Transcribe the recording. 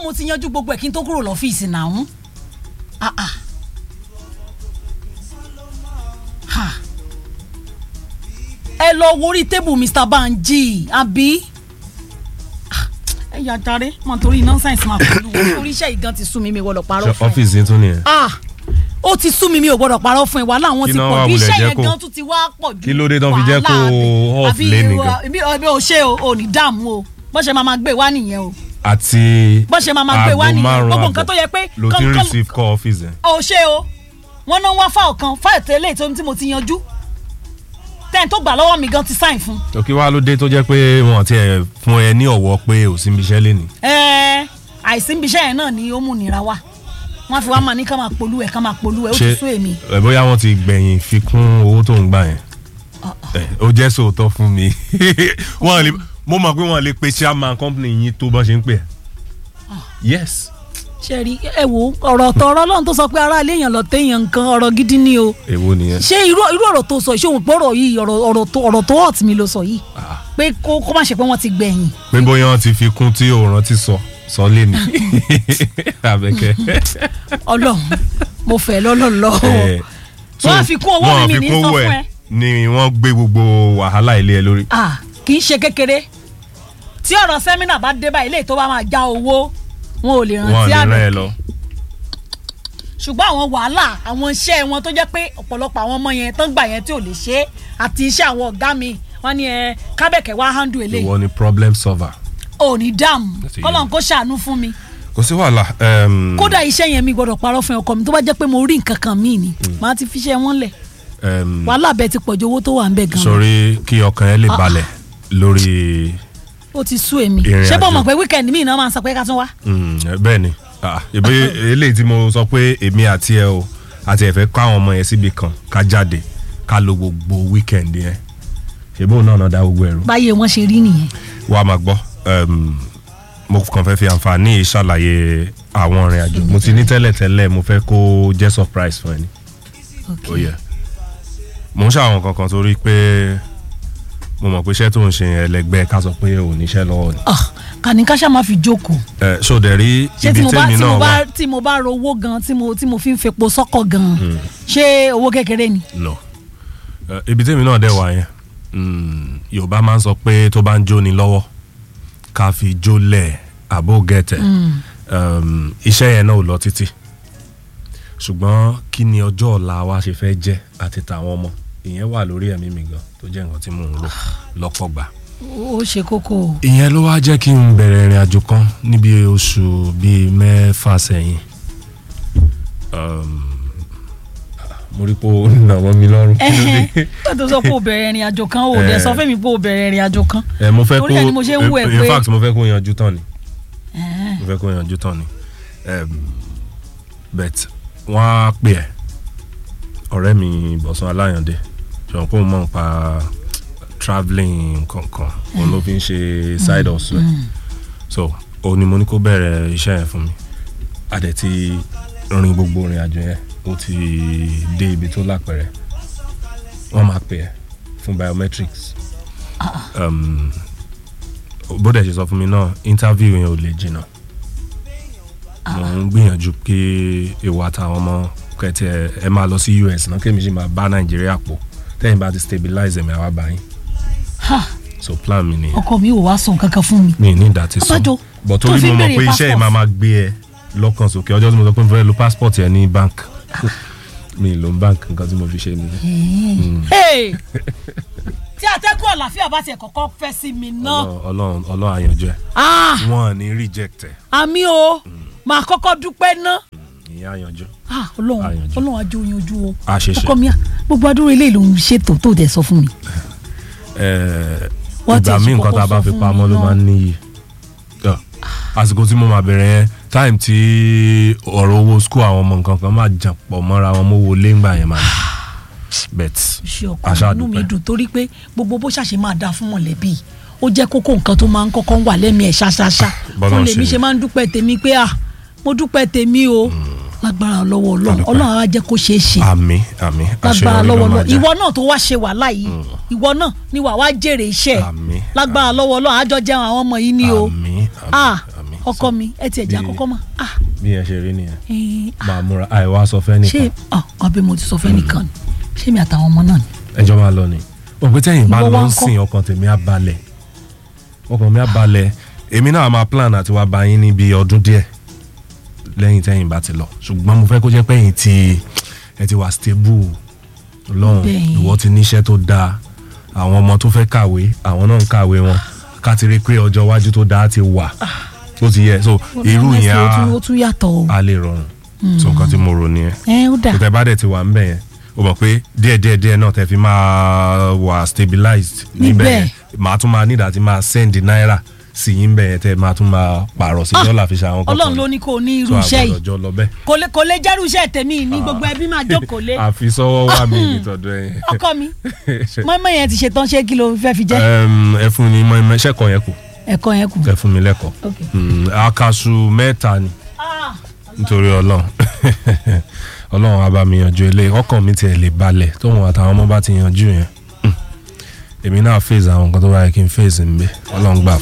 mo ti yanjú gbogbo ẹ̀ kí n tó kúrò lọ́fíìsì náà ah ah ha ẹ lọ wo orí tébù Mr. Banji àbí Ah, ẹ yà jàre mọ torí nonsense máa pẹ̀lú wọn torí iṣẹ́ ìgan ti sú mi mi gbọ́dọ̀ parọ́ ṣe fún ẹ ọ́fíìsì yín tún nìyẹn. ah ó ti sú mi mi ò gbọ́dọ̀ parọ́ fún ẹ wàhálà wọn Kí ti náà pọ̀ wá jù wulẹ̀ iṣẹ́ jẹ́ yẹn kó- gan tún ti wá pọ̀ jù Kí ló dé tán fi jẹ́ kó wàhálà off àbí lane ìwà- gan? ibi ọbẹ̀ ò ṣe o ò ní dààmú o bó ṣe máa máa gbé wá nìyẹn o àti bó ṣe máa máa gbé wá aago nìyẹn márùn-ún gbogbo nǹkan tó yẹ pé ló ti ń kán- kán- receive call ọ́fíìsì yẹn. ò ṣe o wọn náà wá fáwọn kan fáìlì tẹ́lẹ̀ tó tí mo ti yanjú tẹ́ni tó gbà lọ́wọ́ mi gan ti sáìn fún òkè wá ló dé tó jẹ́ pé wọ́n ti ẹ̀ fún ẹ ní ọ̀wọ́ pé ò sí ibiṣẹ́ lé ní. ẹ àìsí ibi iṣẹ́ yẹn náà ni ó mú nira wá wọ́n fi wá máa ní ká máa polú ẹ̀ ká máa polú ẹ̀ ó ti sún èmi ẹ bóyá wọ́n ti gbẹ̀yìn fi kún owó tó ń gbà yẹn. ẹ ó jẹ́ sòótọ́ fún mi. wọ́n lè mo mọ̀ pé wọ́n lè pe chairman company yín tó bọ́ ṣe ń pè ẹ́. yes. ṣe rí ẹ wo ọ̀rọ̀ tọ̀rọ̀ ọlọ́run tó sọ pé ará ilé èèyàn lọ téèyàn nǹkan ọ̀rọ̀ gidi ni o èwo nìyẹn. ṣé irú irú ọ̀rọ̀ tó sọ ìṣòwò pé ọ̀rọ̀ yìí ọ̀rọ̀ ọ̀rọ̀ tó ọ̀rọ̀ tó hot mi ló sọ yìí Ah, pé kó kó má ṣe pé wọ́n ti gbẹ̀yìn pé bóyá wọ́n ti fi kún tí òòrùn ti sọ sọ lé ní. abẹ́kẹ́. ọlọ́run mo fẹ́ lọ́lọ́lọ́ Eh, so, Wọ́n á fi kún owó wọ́n mi, á mi fi ní kún sọ owó fún ẹ̀ ẹ. ni wọ́n gbé gbogbo wàhálà ilé ẹ lórí. ah kì í ṣe kékeré tí ọ̀rọ̀ sẹ́mínà bá dé báyìí léyìí tó bá máa já owó wọn ò lè wọ́n rántí lè rán ẹ àbẹ̀kẹ́ lọ. ṣùgbọ́n àwọn wàhálà àwọn iṣẹ́ wọn tó jẹ́ pé ọ̀pọ̀lọpọ̀ àwọn ọmọ yẹn tó ń gbà yẹn tí ò lè ṣe é àti iṣẹ́ àwọn ọ̀gá mi wọ́n ní ẹ kábẹ̀kẹ́ wá handle eléyìí ìwọ ni problem solver. ò ní dààmú Àti kọ́lọ́n kó ṣàánú fún mi kò sí wàhálà. um, kódà iṣẹ́ yẹn mi gbọ́dọ̀ parọ́ fún ọkọ mi tó bá jẹ́ pé mo rí nǹkan kan míì ni màá ti fi iṣẹ́ wọn lẹ̀ um, wàhálà bẹ́ẹ̀ ti pọ̀jù owó tó wà ń bẹ̀ gan sọrí kí ọkàn ẹ lè balẹ̀ lórí ó ti sú èmi Ìrìn ṣé bọ́ àjò. mọ̀ pé wíkẹ̀ndì míì náà máa ń sọ pé ká tún wá mm, bẹ́ẹ̀ ni Ah, ìbí eléyìí tí mo sọ pé èmi àti ẹ o àti ẹ̀fẹ́ kọ́ àwọn ọmọ yẹn síbi kan ká jáde ká lo gbogbo weekend yẹn ṣèbó náà náà dá gbogbo ẹ̀rù báyé wọn ṣe rí nìyẹn wàá máa gbọ́ um, mo kàn fẹ́ fi àǹfààní yìí ṣàlàyé àwọn ìrìn àjò mo ti ní tẹ́lẹ̀tẹ́lẹ̀ mo fẹ́ kó jẹ́ surprise fún ẹ ní ó yẹ mo ń ṣàwọn kankan torí pé mo mọ̀ pé iṣẹ́ tó ń ṣe yẹn ẹlẹgbẹ́ ká sọ pé ò níṣẹ́ lọ́wọ́ ni Ah, kàní ká ṣáà máa fi jókòó ẹ ṣòdẹ̀ rí ṣé ibi tí mo bá tèmi tí náà mo wà bá tí mo bá rówó gan tí mo tí mo fi ń fepo sọ́kọ̀ gan ṣé owó kékeré ni. no Ẹ, ibi tèmi náà dẹ̀ wà yẹn mm, Yorùbá máa ń sọ pé tó bá ń jóni lọ́wọ́ ká fi jólẹ̀ àbó gẹ̀tẹ̀ um, iṣẹ́ yẹn náà ò lọ títí ṣùgbọ́n kí ni ọjọ́ ọ̀la wa ṣe fẹ́ jẹ́ àti tàwọn ọmọ ìyẹn wà lórí ẹ̀mí mi gan tó jẹ́ nǹkan tí mò ń lò lọ́pọ̀ gbà ó ṣe kókó o. ìyẹn ló wá jẹ́ kí n bẹ̀rẹ̀ ìrìn àjò kan níbi oṣù bíi mẹ́fà sẹ́yìn Um, mo rí pé ó nà wọ́n mi lọ́rùn kí ló dé? ó tó sọ pé o bẹ̀rẹ̀ ìrìn àjò kan o dẹ̀ Eh. sọ fẹ́mi pé o bẹ̀rẹ̀ ìrìn àjò kan. ẹ mo fẹ́ kó Torí ẹ̀ ni mo ṣe ń wò ẹ́ in pé- fact mo fẹ́ kó yanjú tán ni Eh, mo fẹ́ kó yanjú tán ni um, but wọ́n á pè ẹ́ ọ̀rẹ́ mi Bọ̀sán Aláyàndé ṣùgbọ́n kó mọ̀ nípa travelling kankan òun ló fi ń ṣe side hustle ẹ̀ so òun ni mo ní kó bẹ̀rẹ̀ iṣẹ́ yẹn fún mi a dẹ̀ ti rin gbogbo ìrìn àjò yẹn ó ti dé ibi tó lápẹ̀rẹ̀ wọ́n máa pè ẹ́ fún biometrics um, bó dẹ̀ ṣe sọ fún mi náà interview yẹn ò lè jìnnà mo ń gbìyànjú pé ìwà àtàwọn ọmọ kẹtì ẹ ẹ máa lọ sí US náà kémi sì máa bá Nàìjíríà pọ̀ tẹ́yìn bá ti stabilize ẹ̀mí àwa báyìí ha, so plan mi nìyẹn ọkọ mi ò wá sọ nǹkan kan fún mi. mi ní ìdá ti sọ Abájọ, but tó torí fi mo mọ̀ béèrè pé iṣẹ́ yìí passport. máa máa gbé ẹ lọ́kàn sókè ọjọ́ tí mo sọ pé mo fẹ́ lo passport yẹn ní bank mi lo bank nǹkan tí mo fi ṣe nìyẹn Hey! tí atẹ́kùn àlàáfíà bá tiẹ̀ kọ́kọ́ fẹ́ sí mi náà Ọlọ́run Ọlọ́run àyànjọ ẹ Ah, wọn ò ní reject ẹ àmì o máa kọ́kọ́ dúpẹ́ náà. ìyẹn àyànjọ Ah, ọlọ́run Àyànjú. ọlọ́run ajó yanjú o. a ṣe ṣe ọkọ mi à gbogbo adúrú ilé ìlú ṣètò tó dẹ̀ sọ fún mi. Eh, Wọ́n ti ìgbà míì ṣe nǹkan tá a kọ́kọ́ bá sọ fi fún pamọ́ mi ló náà. máa ń níyì Ah, àsìkò tí mo máa bẹ̀rẹ̀ yẹn time tí ọ̀rọ̀ owó school àwọn ọmọ nǹkan kan máa jà pọ̀ mọ́ra wọn mówó léngbà yẹn máa ní bet ṣe ọkọ Àṣà inú mi dúpẹ́. dùn torí pé gbogbo bó ṣàṣe máa dáa fún mọ̀lẹ́bí ó jẹ́ kókó nǹkan tó máa ń kọ́kọ́ wà lẹ́mìí ẹ̀ ṣáṣáṣá Bọ́lá fún ń lèmi ṣe ṣe máa ń dúpẹ́ tèmi pé à mo dúpẹ́ tèmi o lágbára lọ́wọ́ ọlọ́run Adúpẹ́. ọlọ́run á jẹ́ kó ṣeé ṣe àmì àmì lágbára àṣeyọrí ló lọ́wọ́ máa ọlọ́run jẹ́ ìwọ náà tó wá ṣe wàhálà yìí ìwọ náà ni wàá wá jèrè iṣẹ́ ẹ̀ àmì lágbára lọ́wọ́ ọlọ́run àjọ jẹun àwọn ọmọ yìí ni o àmì ah àmì àmì ọkọ mi ẹ tiẹ̀ jẹ́ bí- àkọ́kọ́ mọ́ ah bí yẹn ṣe rí nìyẹn eh, ah, máa múra àìwá sọ fẹ́ ṣé nìkan ọ ọbẹ̀ mo ti sọ fẹ́ nìkan ni ṣé mi àtàwọn ọmọ náà ni. ẹjọ́ máa lọ ni òpin tẹ́yìn bá Ìwọ lọ wá ń ń kọ́. sìn ọkàn tèmi á balẹ̀ ọkàn mi á balẹ̀ èmi náà máa plan àti wá bá yín níbi ọdún díẹ̀ lẹ́yìn tẹ́yìn bá ti lọ ṣùgbọ́n mo fẹ́ kó jẹ́ pé ẹ̀yin ti ẹ ti wà stable lọ́hùn Bẹ́ẹ̀. ìwọ ti níṣẹ́ tó dáa àwọn ọmọ tó fẹ́ kàwé àwọn náà ń kàwé wọn ká ti rí pé ọjọ́ iwájú tó dáa ti wà tó ti yẹ so irú Honestly, yẹn ó tún- á ó tún yàtọ̀ o. á lè rọrùn so nǹkan tí mo rò nìyẹn ẹ ó dà tẹ bá dẹ̀ ti wà ńbẹ̀ yẹn o mọ̀ pé díẹ̀ díẹ̀ díẹ̀ náà tẹ fi máa wà stabilized níbẹ̀ Níbẹ̀. yẹn màá tún máa nídàá ti máa send náírà sí yín bẹ̀ yẹn tẹ máa tún máa pààrọ̀ sí Ah, dọ́là fi ṣe àwọn kọ̀ọ̀kan ọlọ́run ló ní kó o ní irú iṣẹ́ yìí àjọ lọ bẹ́ẹ̀ kò lè kò lè jẹ́rú iṣẹ́ tèmi ní gbogbo ẹbí máa jókòó lé àfi sọ́wọ́ wà mí nítọ̀dọ̀ ẹ̀yìn ọkọ mi mọ́mọ́ yẹn ti ṣetán ṣé kí ló fẹ́ fi jẹ́ ẹ fún mi mọ́ ẹ̀ṣẹ̀kọ̀ yẹn kù ẹ̀kọ́ yẹn kù. ẹ fún mi lẹ́kọ̀ọ́ Ok. Mm, akaṣu mẹ́ta ni Ah, nítorí ọlọ́run ọlọ́run á bá mi yanjú eléyìí ọkàn mi tiẹ̀ lè balẹ̀ tóun àtàwọn ọmọ bá ti yanjú yẹn Mm. èmi náà fèsì àwọn nǹkan tó bá yẹ kí n fèsì ń bẹ ọlọ́run gbà